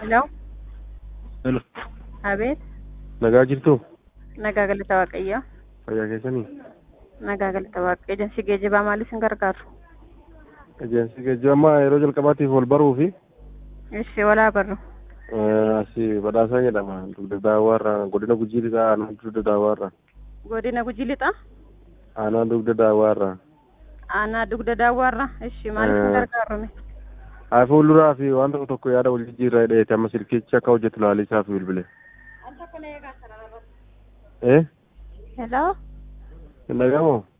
Hello, Hello. Abeet, Nagaa jirtuu? nagaa galata Waaqayyoo. Fayyaa keessanii? Nagaa galata Waaqayyoo. Ejensii geejjibaa maaliif isin gargaaru? Ejeensi geejjiba amma yeroo jalqabaatiif wal baruu fi Ishee walaa barru. asii badhaasaa jedhama. Dugda daawwaarraa godina gujii lixaa aanaa dugda daawwaarraa. Godina Gujii Lixaa, Aanaa dugda daawwaarraa. aanaa dugda daawwaarra. Ishee maaliif isin Eh. gargaaru? Haa fuulduraa fi waan tokko tokko yaada wal jijjiirraa hidheeti amma silkichi akka hojjetu laalii isaaf bilbile. Eh? Hello, Hin dhagahamoo?